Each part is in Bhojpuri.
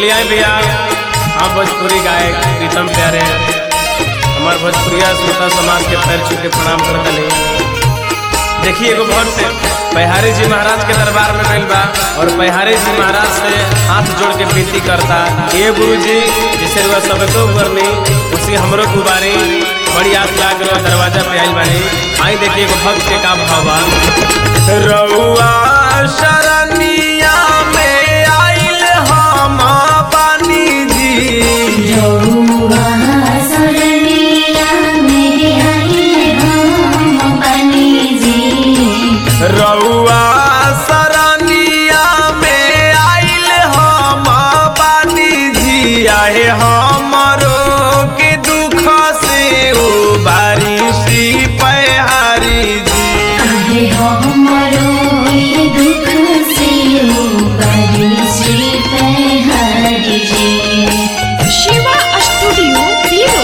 चलिए आए भैया हम भोजपुरी गायक प्रीतम प्यारे हमार भोजपुरिया श्रोता समाज के पैर छू के प्रणाम कर दले देखिए एगो भक्त बिहारी जी महाराज के दरबार में गइल बा और बिहारी जी महाराज से हाथ जोड़ के विनती करता ये गुरु जी जिसे रुआ सबको करनी उसी हमरो गुबारी बड़ी आस लाग रहा दरवाजा पे आइल बानी आई देखिए एगो भक्त के का भाव बा रउआ शरणिया में आइल हम बानी जी रउआ सरनिया मेरे आइले हम बनी जी रउआ शरणिया में आइल हम बानी जी आए हमरो के दुख से उबारी श्री पहारी जी आहे हमरो ये दुख से उबरी श्री हरि जी शिवा स्टूडियो हीरो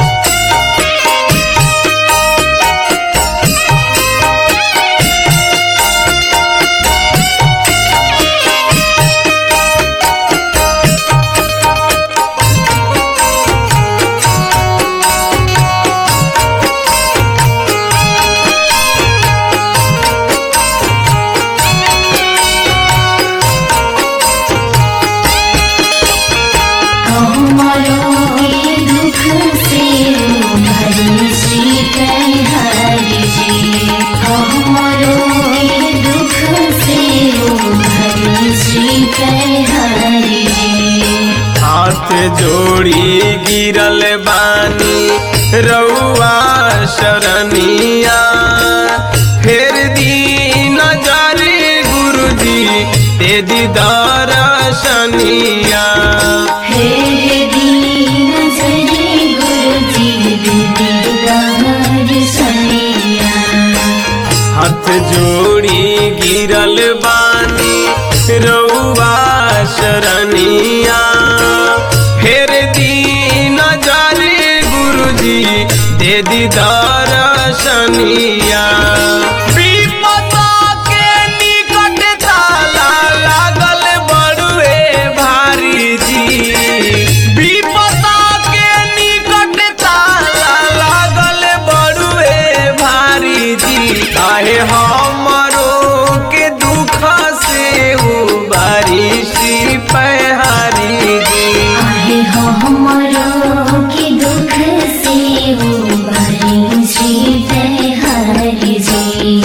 हमरो ये दुख से उबरी श्री हरि जी हमरो ये दुख से उबरी श्री हरि जी हाथ जोड़ी गिरल बानी रउआ शरणिया फेर दी नजर गुरुजी दे दी दर्शनिया हे दीन जरे गुरुजी दीदार सनिया हाथ जोड़ी गिरल बानी रउआ शरणिया फेर दी नजर गुरुजी दे दी दर्शनिया विपदा के निकट ताला लागल बड़ुए भारी जी विपदा के निकट ताला लागल बड़ुए भारी जी काहे हमरो के दुख से उबारी श्री पहारी जी आहे हमरो के दुख से उबरी श्री हरि जी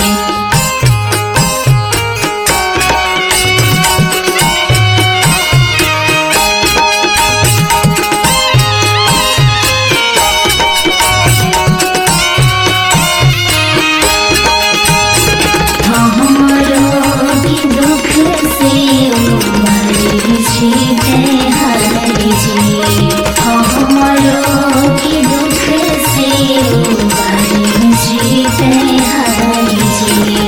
हमरो के दुख से उबरी श्री हरि जी हमरो के दुख से उबरी श्री हरि जी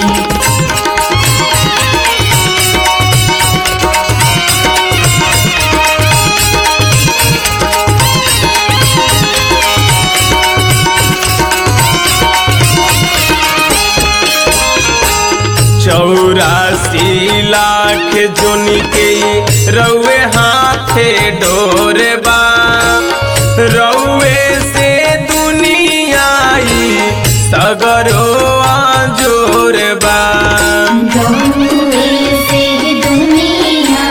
चौरासी लाख जोन के रउए हाथे डोरे बा रउए से दुनियाई सगरो जोर बा गौरे से दुनिया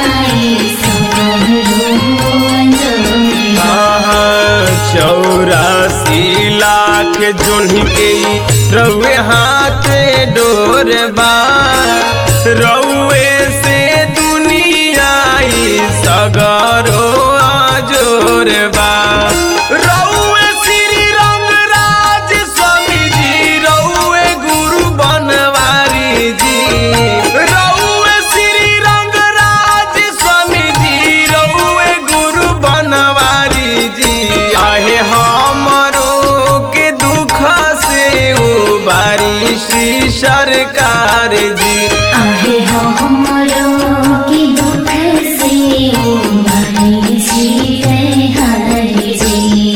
चौरासी लाख जोन के रउए हाथे डोर बा रउए से दुनियाई सगरो जोर बा रउए श्री रंगराज स्वामी जी रउए गुरु बनवारी जी रउए श्री रंगराज स्वामी जी रउए गुरु बनवारी जी आहे हमरो के दुख से उबारी श्री सरकार जी आहे हमरो के दुख से उबरी श्री हरि जी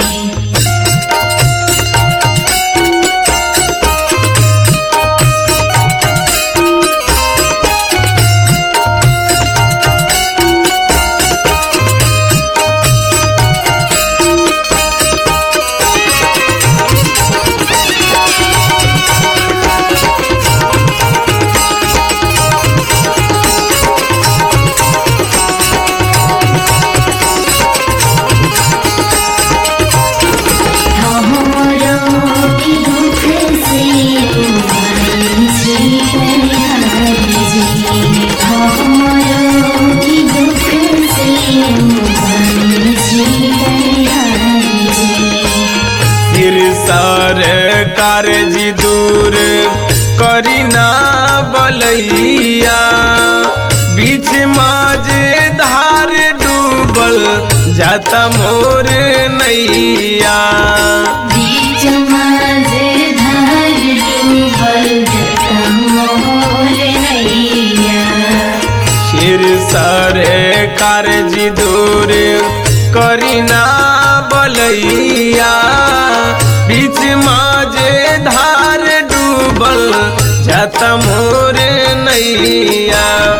हमारो की दुख से उबारे जी दयाल जी सिर सर कारजी दूर करी ना बलैया बीच माजे धार डूबल जाता मोर नैया बीच माजे धार डूबल जता मोर नैया सिर सर कारजी दूर करी ना बलैया बीच माजे धार डूबल जाता मोर नैया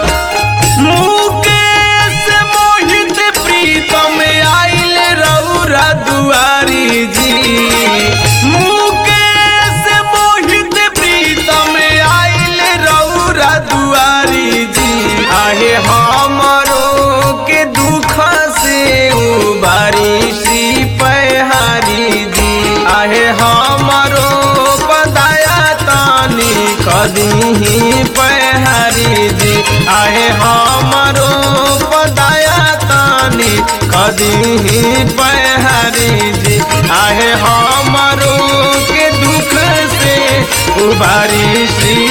मुकेश मोहित प्रीतम आइल रौरा दुआरी जी मुकेश मोहित प्रीतम आइल रौरा दुआरी जी आहे हमरो के दुख से उबारी श्री पहारी जी आहे हमरो पदाया तानी कदी पहारी जी आहे हमरो पदाया तानी कदी पहारी जी आहे हमरो के दुख से उबारी श्री